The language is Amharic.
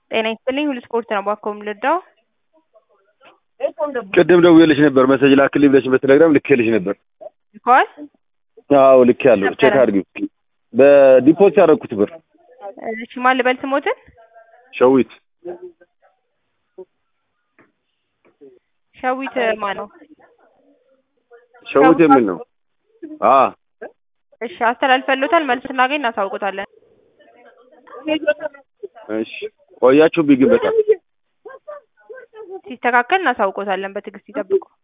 ጤና ይስጥልኝ ሁሉ ስፖርት ነው እባክዎ የምንረዳው? ቅድም ደውዬልሽ ነበር መሰጅ ላክልኝ ብለሽ በቴሌግራም ልኬልሽ ነበር። ልከዋል? አዎ ልኬያለሁ። ቼክ አድርጊው እስኪ። በዲፖዚት ያደረኩት ብር እሺ ማን ልበል ስሞትን? ሸዊት ሸዊት ማን ነው? ሸዊት የሚል ነው። አ እሺ አስተላልፈሎታል። መልስ ስናገኝ እናሳውቆታለን። እሺ ቆያችሁብኝ ግን በጣም ሲስተካከል እናሳውቆታለን። በትዕግስት ይጠብቁ።